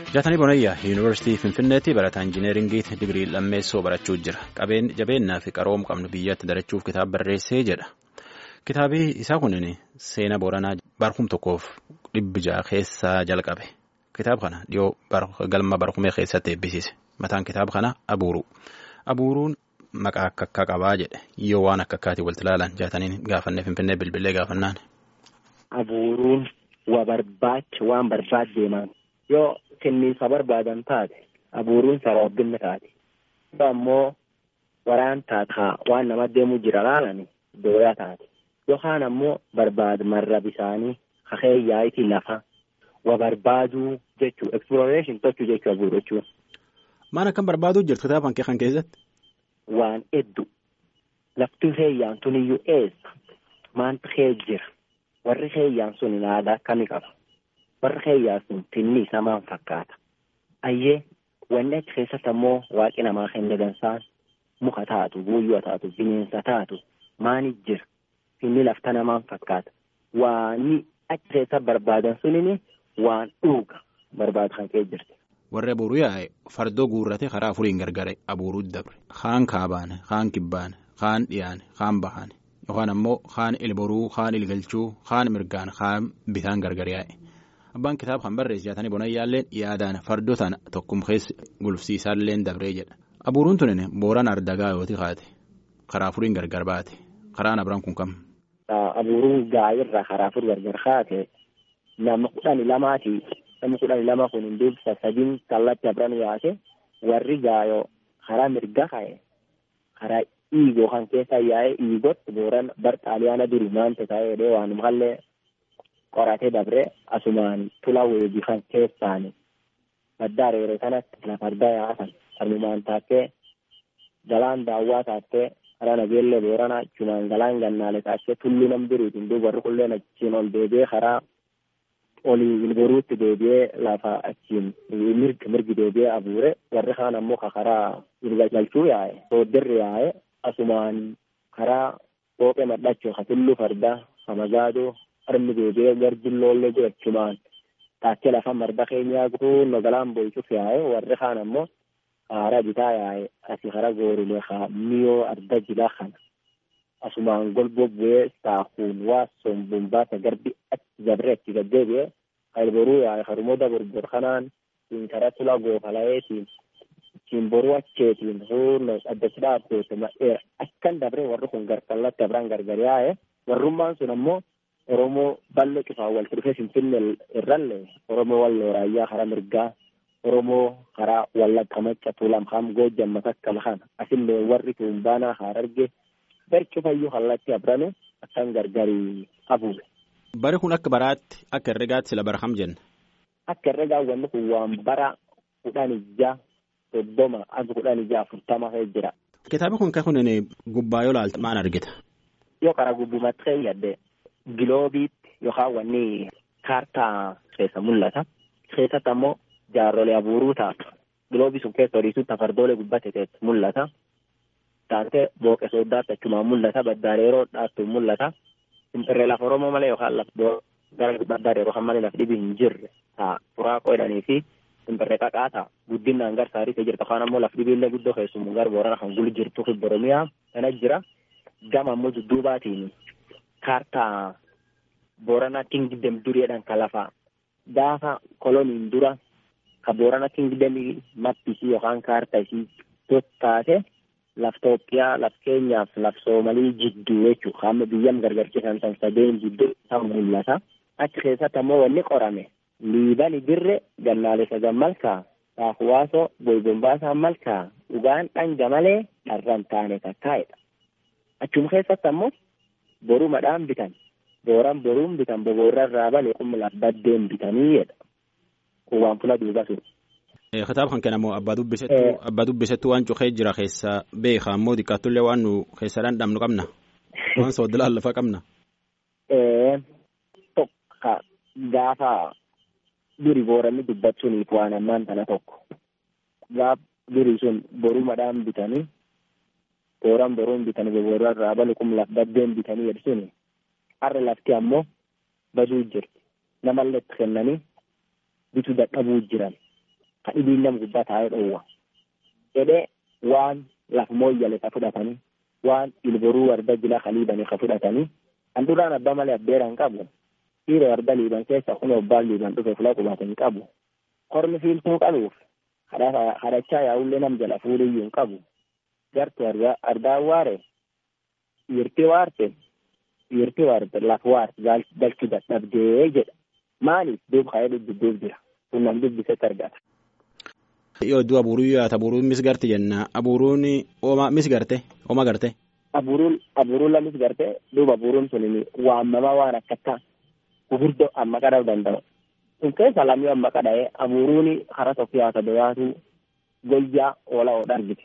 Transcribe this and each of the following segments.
Jaatanii Bonayyaa Yuunivarsiitii Finfinneetti barataa Injineeringiitti digirii lammeessoo barachuu jira. Jabeennaa fi qaroom qabnu biyyatti darachuuf kitaaba barreessee jedha. Kitaabii isaa kunin seenaa Booranaa barkum tokkoof dhibbi ja'a keessaa jalqabe. Kitaaba kana dhiyoo galma barkumee keessatti eebbisiise. Mataan kitaaba kana Abuuruu. Abuuruun maqaa akka akka qabaa jedhe yoo waan akka akkaatii walitti ilaalan jaataniin gaafannee Finfinnee bilbilee gaafannaan. Abuuruun waa barbaacha waan barbaad deeman yoo kenniisa barbaadan taate abuuruun sababbinna taate yoo ammoo waraan taataa waan nama deemu jira laalani dooyaa taate yookaan ammoo barbaad marra bisaanii kakee yaa'itii lafa wa barbaaduu jechuu exploration tochuu jechuu abuuruu jechuun. Maan akkam barbaaduu jirtu kitaaba kan keessatti? Waan hedduu lafti heeyyaan tuniyyuu eessa maanta kee jira warri heeyyaan sun aadaa akkamii qaba warri heeyyaan sun tinni isaa maan fakkaata ayyee wanni achi keessatti ammoo waaqi namaa kenne dansaan muka taatu buuyyoo taatu bineensa taatu maani jira inni lafta namaan fakkaata waani achi keessa barbaadan sunini waan dhuuga barbaadu kan kee jirti. Warri abuuruu yaa'e fardoo guurrate karaa afuriin gargare abuuruu dabre kaan kaabaane kaan kibbaane kaan dhiyaane kaan bahaane yookaan ammoo kaan ilboruu kaan ilgalchuu kaan mirgaan kaan bitaan gargar yaa'e abbaan kitaaba kan barreesse jaatanii bonayyaalleen yaadaan fardoo tana tokkum keessa gulufsiisaalleen dabree jedha abuuruun tunin booran ardagaa yooti kaate karaa afuriin gargar baate karaan abiraan kun kam. Abuuruun gaayirraa karaa afur gargar kaate nama kudhanii lamaati. Namni kudhanii lama kun hunduu sadiin kallatti abran yaate warri gaayoo karaa mirga ka'e karaa dhiigoo kan keessa yaa'e dhiigotti booran bar xaaliyaana duri maanta ta'ee jedhee waan makallee qoratee dabre asumaan tula weebii kan keessaani baddaa reeree kanatti lafa argaa yaatan armumaan taattee galaan daawwaa taattee karaa nageellee boorana achumaan galaan gannaale taattee tulluu nam duriitiin duuba warri qulleen achiin ol deebi'ee karaa olii ilboruutti deebi'ee lafa achiin mirgi mirgi deebi'ee abuure warri kaan ammoo karaa galchuu yaa'e sooddirri yaa'e asumaan karaa qooqee madhachuu ka tulluu fardaa ka magaadoo harmi deebi'ee garjilloollee godhachumaan taakkee lafa marda keenyaa guutuun galaan boycuuf yaa'e warri kaan ammoo karaa bitaa yaa'e asi karaa goorilee kaa miyoo arda jilaa kana asumaan golboo bu'ee saakuun waa sombuun baasa garbi achi dabree achi gaddeebi'ee kalboruu yaa'e harmooda borbor kanaan siin karaa tulaa goofalayeetiin siin boruu acheetiin huurno addatti dhaabbeete ma'eera akkan dabree warri kun garkallatti abiraan gargar yaa'e warrummaan sun ammoo oromoo ballo cufaan walitti dhufee finfinnee irrallee oromoo walloo raayyaa karaa mirgaa oromoo karaa wallagga macca tuulam kam goojjam matakka lakan asillee warri tuumbaanaa haararge barcu fayyuu kallatti abranu akkan gargarii abuure. Bari kun akka baraatti akka herregaatti sila bara kam jenna. Akka herregaa wanni kun waan bara kudhan ijaa soddoma akka kudhan ijaa afurtama ta'e jira. Kitaaba kun kan kun gubbaa yoo laaltu maal argita? Yoo karaa gubbumatti ta'e yadde giloobiitti yookaan wanni kaartaa keessa mul'ata. Keessatti ammoo jaarrolee abuuruu ta'a. Giloobii sun keessa horiisutti fardoolee gubbate ta'e mul'ata. taatee booqe sooddaatti achumaan mul'ata baddaareeroo dhaattu mul'ata simpirree lafa oromoo malee yookaan lafa gara baddaareeroo kan malee lafa dhibii hin jirre taa furaaqoo jedhanii fi simpirree qaqaa ta'a guddinaan gar saariitee jirta afaan ammoo lafa dhibiillee guddoo keessumu gar boorana kan guli jirtu fi boromiyaa kana jira gama ammoo dudduubaatiin kaartaa boorana kingdem duriidhaan ka lafa gaafa koloniin dura ka boorana kingdemii mappisii yookaan kaartaa isii taate. laf Itoophiyaa laf keenyaaf laf Soomalii jidduu jechuudha. Hamma biyyam gargarchiisan san sadeen jidduu kan mul'ata. Achi keessatti ammoo wanni qorame liibani birre gannaalessa gammalkaa saafuwaasoo boybombaasaa malkaa dhugaan dhanga malee dharraan taane takkaa'edha. Achuma keessatti ammoo boruu madhaan bitan booran boruun bitan boboorra irraa bale qummi laf baddeen bitanii jedha. Kun waan fula duuba sun. Kitaaba kan kennamu abbaa dubbisettuu abbaa dubbisettuu waan cuqee jira keessa beekaa ammoo xiqqaattullee waan nu keessa dhandhamnu qabna waan sooddilaan lafa qabna. Tokko gaafa duri booranni dubbachuuniif waan ammaan tana tokko gaaf duri sun boruu madhaan bitanii booran boruun bitanii boboorra irraa balu kum laf baddeen bitanii jedhsuni har'a lafti ammoo baduu jirti namallee itti kennanii bituu dadhabuu jiran. ka dhibiin nama gubbaa taa'ee dhoowwa jedhee waan laf mooyyale ka fudhatanii waan ilboruu warda jila kaliibanii ka fudhatanii kan duraan abbaa malee abbeeraan qabu dhiira warda liiban keessa kun obbaan liiban dhufe fula qubatanii qabu kormi fiiltuu qabuuf kadhachaa yaa'ullee nam jala fuuliyyuu hin qabu gartu ardaan waare dhiirti waarte dhiirti waarte laf waarte galchu dadhabdee jedha maaliif duub ka'ee dubbidduuf jira kun nam dubbisetti argata. Yoo iddoo abuuruu yaata abuuruun mis garte jenna abuuruun ooma mis garte ooma garte. Abuuruun abuuruun lamis garte duuba abuuruun sun waamamaa waan akkata gurguddoo amma qadhuu danda'u. Kun keessa lamii amma qadha'ee abuuruun karaa tokko yaata doyaatu goljaa oola oodha argite.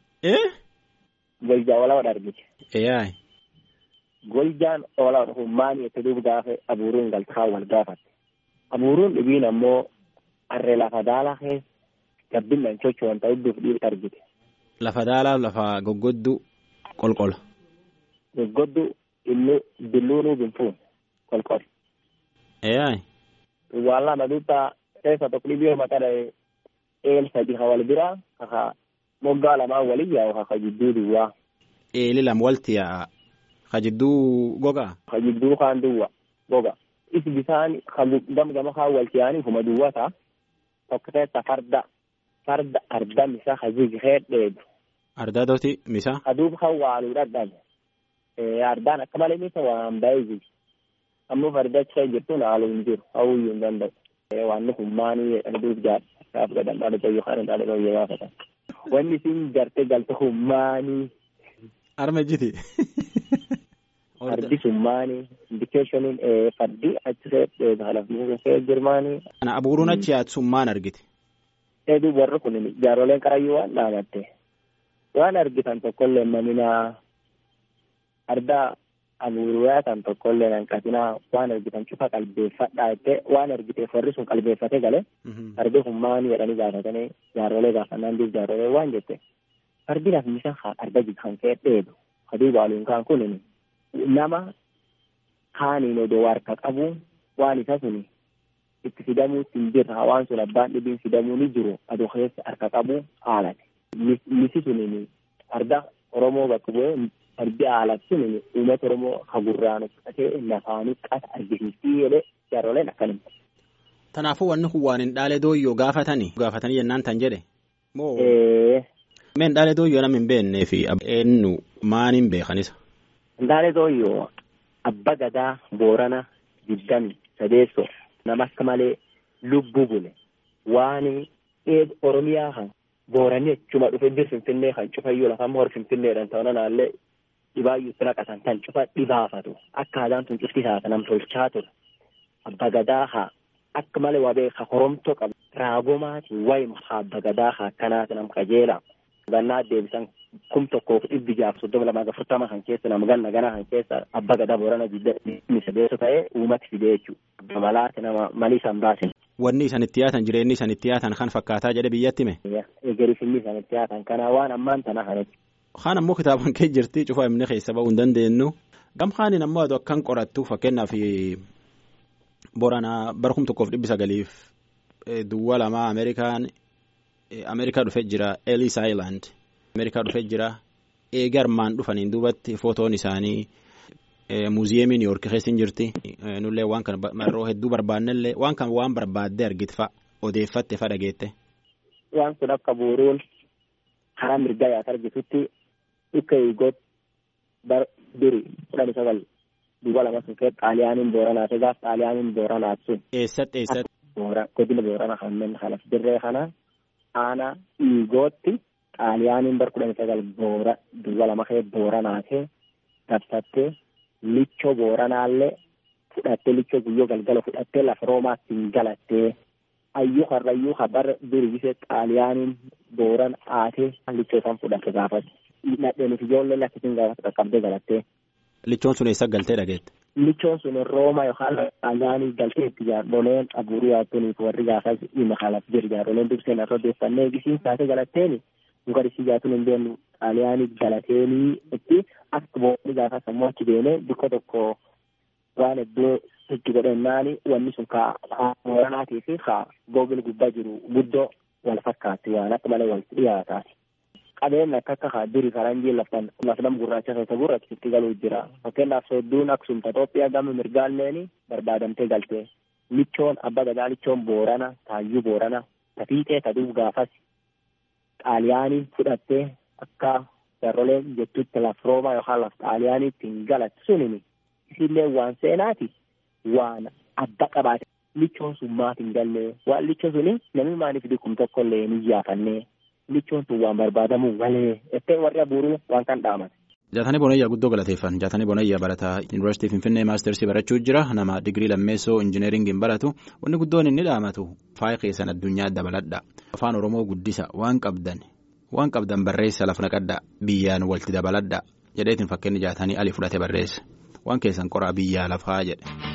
Goljaa oola oodha argite. Eeyyaay. Goljaan oola oodha kun maali itti duuba gaafa abuuruun galtaa wal gaafatte. Abuuruun dhibiin ammoo harree lafa daalaa keessa gabbinaan socho'an ta'uu duuf dhiibta argite. Lafa daalaa lafa goggoddu qolqola. Goggoddu illu billuunuu binfuun qolqola. Eeyyaay. Waan lama duuba keessa tokko dhibee maqaa dha'ee eel sadii ka wal biraa kaka moggaa lamaan walin yaa'u kaka jidduu duwwaa. Eeli lama walti yaa'a. Ka jidduu gogaa. Ka jidduu kaan duwwa goga. Is bisaan gam gama kaan walti yaa'anii kuma duwwa ta'a. Tokko keessa farda farda arda misa ka jigee dheedu. Ardaa dooti misa. Aduuf kan waaluu dadhabe. Ardaan akka malee misa waan ba'ee jiru. Ammoo farda achi jirtu haaluu hin jiru. Hawwiyyuu hin danda'u. Waan kun maanii jedhan duuf jaadha. Gaaf gadan dhaala ta'e yookaan hin dhaala ta'e gaafatan. Wanni isin gartee galte kun maanii. Arma jiti. Fardi sun maanii. Indikeeshiniin fardi achi kee halafni kee jirmaanii. Ana abuuruun achi yaatu sun maan argite. Eeduu warri kun jaaroleen qarayyuu waan dhaamatte. Waan argitan tokkollee maminaa ardaa abuuruyaa tan tokkollee hanqatinaa waan argitan cufa qalbeeffadhaa jettee waan argiteef warri sun qalbeeffate gale. Fardi kun maanii jedhanii gaafatanii jaarolee gaafannaan duuf jaarolee waan jette. Fardi lafmisa arga kan kee dheedu. Aduu baaluun kaan kun nama kaaniin odoo harka qabu waan isa suni itti fidamuutti hin jirra waan sun abbaan dhibiin fidamuu ni jiru adoo keessa harka qabu haalate. Misi suni farda Oromoo bakka bu'ee fardi haalati suni uummata Oromoo hagurraan uffatee lafaanii qasa argisiistii jedhee jaaroleen akkanuma. Kanaafuu wanni kun waan hin dhaale dooyyoo gaafatanii gaafatanii jennaan tan jedhe. Moo meen dhaale dooyyoo nama hin beeknee fi eenyu maan hin beekanisa. Ndaale dooyyoo abba gadaa boorana digdami sadeessoo nama akka malee lubbuu bule waan oromiyaa kan booranii achuma dhufe bir finfinnee kan cufayyuu lafa hor finfinneedhaan ta'uu naallee dhibaayyuutti naqatan tan cufa dhibaafatu akka aadaan tun cufti taata nam tolchaa ture abba gadaa haa akka malee waa beeka horomtoo qabu raagomaatiin wayima haa abba gadaa haa akkanaati nam qajeela gannaa deebisan kum tokkoof dhibbi jaaf soddoma lamaa afurtama kan keessa nama ganna ganaa kan keessa abba gadaa boorana digdami sadeesso ta'ee uumati fidee jechuudha. Malaati nama malii isaan baasin. Wanni isaan itti yaatan jireenyi isaan itti yaatan kan fakkaataa jedhe biyyatti me. Egerii finni isaan itti yaatan kana waan ammaan tana kanatti. Kaan ammoo kitaaban kee jirti cufa himne keessa ba'uu hin dandeenyu. Gamhaanin ammoo aduu akkan qorattu fakkeenyaaf Booranaa bara kum tokkoof dhibbi sagaliif duwwaa lamaa Ameerikaan Ameerikaa dhufee jira Ellis Island. Ameerikaa dhufee jira eegi armaan dhufaniin duubatti footoon isaanii muuziyeemii Niw Yoork keessa hin jirti. Nullee waan kana marroo hedduu barbaannellee waan kan waan barbaaddee argite fa'a odeeffatte fa'a dhageette. Waan kun akka buuruun karaa mirgaa yaata argitutti dhukka eegoot bar duri kudhan sagal duuba lama sun kee xaaliyaaniin booranaa ta'e gaaf xaaliyaaniin booranaa sun. Eessatti eessatti. Godina boorana kanneen kanas dirree kana aanaa eegootti. xaaliyaaniin bar kudhan sagal boora duwwa lama kee booranaa ta'e dabsattee lichoo booranaallee fudhattee lichoo guyyoo galgala fudhattee lafa roomaatti hin galattee ayyuu harrayyuu habar dirgisee xaaliyaaniin booran aatee lichoo isaan fudhatte gaafate nadheenif ijoollee lakkisiin gaafate qaqqabdee galattee. Lichoon sun eessa galtee dhageette? Lichoon sun Rooma yookaan xaaliyaanii galtee itti jaarroleen abuuruu yaattooniif warri gaafas dhimma kaalaf jiru jaarroleen durseen irra odeeffannee gisiin taatee galatteeni. Mukarisi jaatuun hin beeknu xaaliyaanii galateenii itti akka boonni gaafa sammuu achi deemee bakka tokko waan iddoo itti godhannaani wanni sun kaa booranaatii fi kaa googil gubbaa jiru guddoo wal fakkaatti waan akka malee walitti dhiyaataati. Qabeen akka akka haaddurii faranjii laftan lafnam gurraacha isa gurraachitti galuu jira. Fakkeenyaaf soodduun Aksumta Itoophiyaa gama mirgaalleen barbaadamtee galte. Lichoon abbaa gadaa lichoon Boorana Taayyuu Boorana tafiixee taduuf gaafas xaaliyaanii fudhattee akka jarroleen jettutti laf roomaa yookaan laf xaaliyaaniitti hin galatti sunini isillee waan seenaati waan adda qabaate lichoon sun maaf hin galle waan lichoon suni namni maaliif dikkum tokko illee hin iyyaafanne lichoon sun waan barbaadamuu malee ettee warri abuuruu waan kan dhaamate. Jaatanii Boonayyaa guddoo galateeffan. Jaatanii Boonayyaa barataa Yuunivarsiitii Finfinnee Maastersii barachuu jira. Nama digirii lammeessoo injineeringiin baratu. Wanni guddoon inni dhaamatu faaya keessan addunyaa dabaladha. Afaan Oromoo guddisa waan qabdan waan qabdan barreessa lafa naqadha biyyaan walitti dabaladha jedheetiin fakkeenyi jaatanii ali fudhate barreessa waan keessan qoraa biyyaa lafaa jedhe.